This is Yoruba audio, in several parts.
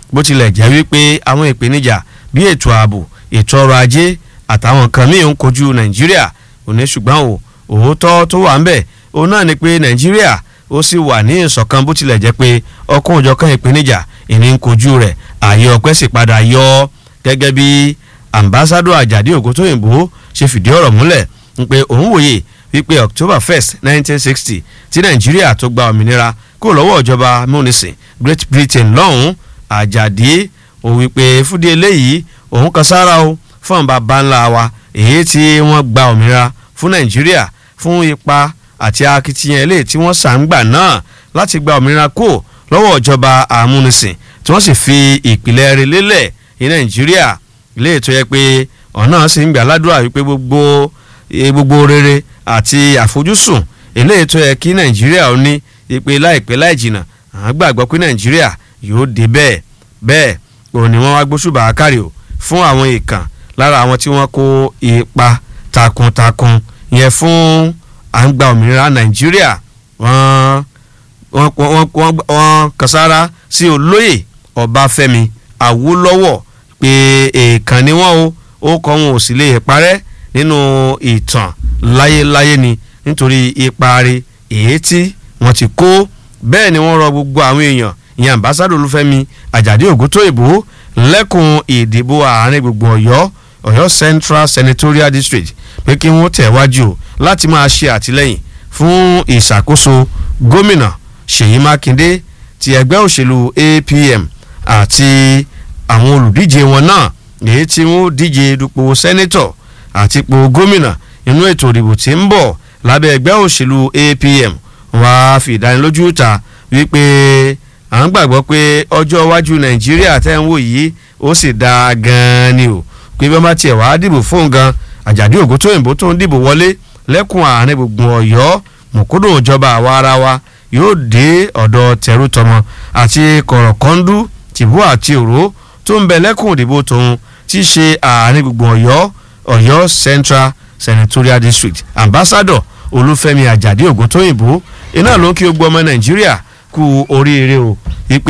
bó tilẹ̀ jẹ́ wípé àwọn ìpèníjà bí ètò ààbò ètò ọrọ̀ ajé àtàwọn nǹkan míì ń kojú nàìjíríà òní ṣùgbọ́n o òótọ́ tó wà ń bẹ̀ òun náà ni pé nàìjíríà ó sì wà ní ìṣọ̀kan bó tilẹ̀ jẹ́ pé ọkùn òjọ̀kan ìpèníjà ìní ń kojú rẹ̀ ààyè ọpẹ́ sì padà yọ ọ́ gẹ́gẹ́ bí ambassadọ àjàdí ògúntóyìnbó ṣe fìdí ọ̀rọ̀ múlẹ̀ ń pé òun wòye wípé october first nineteen sixty tí nàìjíríà tó gba òmìnira kó lọ́wọ́ ìjọba múnisìn great britain lọ́hùn-ún àjàdí ó wípé fúdí eléyìí òun kan sára o fún bàbá ńlá wa èyí tí wọ́n gba òmìnira fún nàìjíríà fún ipa àti akitiyan eléyìí tí wọ́n sàǹgbà náà láti gba òmìnira kó lọ́wọ́ ìjọba àmúnisìn tí wọ́n sì fi ìpìlẹ̀ rẹ̀ lélẹ̀ ní nàìjíríà ilé ètò yẹ pé ọ̀nà sì ń gbà ládùúrà wípé gbogbo gbogbo rere àti àfojúsùn ilé ètò yẹ kí nàìjíríà ó ní ipe láìpẹ́ láì jìnnà àwọn gbàgbọ́ pé nàìjíríà yóò dé bẹ́ẹ̀ bẹ́ẹ̀ òun ni wọ́n wá gbóṣùbà kárí o fún àwọn ìkàn lára àwọn tí wọ́n kó ipa takuntakun yẹn fún à ń gba òmìnira nàìjíríà wọ́n wọ́n wọ́n wọ́n wọ́n kàsára sí olóyè ọbáfẹ́mi awólọ́wọ̀ pé èèkàn ni wọ́n o ó kọ́ wọn ò sì lè parẹ́ nínú ìtàn láyéláyé ni nítorí ipa rẹ̀ èyí tí wọ́n ti kó bẹ́ẹ̀ ni wọ́n rọ gbogbo àwọn èèyàn ìyẹn ambassadọ olúfẹ́mi àjàdí ògúntóyìnbó lẹ́kùn ìdìbò àárín gbogbo ọ̀yọ́ ọ̀yọ́ central senatorial district pé kí wọ́n tẹ̀wájú o láti máa ṣe àtìlẹ́yìn fún ìṣàkóso gómìnà ṣèyí mákindé ti ẹgbẹ́ òṣèlú apm àti àwọn olùdíje wọn náà èyí tí wọ́n díje dupò sẹ́nẹ́tọ̀ àti ipò gómìnà inú ètò ìdìbò tí ń bọ̀ lábẹ́ ẹgbẹ́ òṣèlú apm wàá fi ìdánilójú ta wípé à ń gbàgbọ́ pé ọjọ́ iwájú nàìjíríà tẹ́ ń wò yìí ó sì dáa gan-an ni o pé bí wọ́n bá tiẹ̀ wàá dìbò fóun gan àjàdí ògúntóyìnbó tó ń dìbò wọlé lẹ́kùn àárín gbùngbùn ọ̀yọ́ mọ̀kúndùn ìjọba àwa ara wa yóò dé ọ̀dọ̀ tẹ̀rù tọmọ àti kọ̀rọ̀kọ́ndú tìbú àti òró tó ń bẹ lẹ́kùn ìdìbò tòun tí í ṣe àárín gbùngbùn ọ̀yọ́ ọ̀yọ́ central senatorial district ambassador olúfẹ́mi àjàdí ògúntóyìnbó iná ló ń kí gbogbo ọmọ nàìjíríà kú oríire o wípé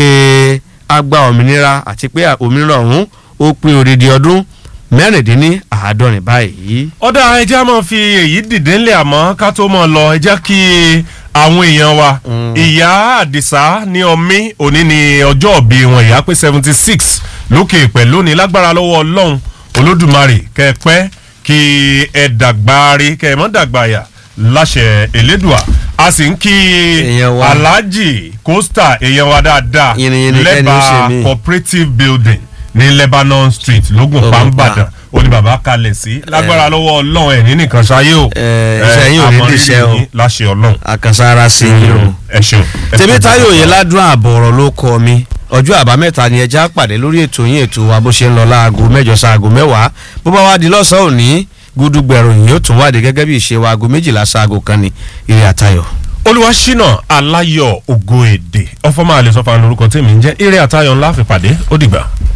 a gba òmìnira àti pé òmìnira ọ̀hún ó pé odidi ọdún mẹ́rìndínláàádọ́rin báyìí. ọ̀dà ẹja máa fi èyí dìde ńlẹ̀ àmọ́ ká tó máa lọ ẹ jẹ́ kí àwọn èèyàn wa ìyá àdìsá ní ọmí òní ni ọjọ́ òbí wọn ìyá pé seventy six lókè pẹ̀lú ní lágbára lọ́wọ́ ọlọ́run olódùmarè kẹ́ẹ̀pẹ́ kí ẹ dàgbáre kẹ́ ẹ mọ́ dàgbàyà láṣẹ elédùà a sì ń kí Èèyàn wa. alhaji costa èèyàn wa dáadáa Yìnyín kẹ́ni ó ṣe mí. cooperative building ní lebanon street lógùn Lógùnpa. pàmbàdàn ó ní bàbá kalẹ̀ sí lágbára lọ́wọ́ ọlọ́run ẹ̀ ní nìkan ṣayé o Eh, iṣẹ́ yín ò ní àmọ́ rírì díṣẹ́ o. yín láṣẹ ọlọ́run àkànṣára sí i o. ẹ ṣeun. ẹ tèmi ṣeun. táyọ̀ yẹn ládùn ààbọ̀ ọ̀rọ̀ ló kọ mi ọjọ́ àbámẹ́ta ni ẹja pàdé lórí ètò yín ètò wa bó ṣe ń lọ láago mẹ́jọ sáago mẹ́wàá bó bá wá di lọ́sàn-án òní gúdúgbẹ̀rù yìí ó tún wáde gẹ́gẹ́ bí ìṣe wa aago méjìlá sáago kan ní ire àtayọ̀. olùwàṣínà aláyọ̀ ògo èdè ọfọmọ àlẹsọfà lórúkọ tèmi ń jẹ́ eré àtayọ̀ ńlá fìpàdé ó dìgbà.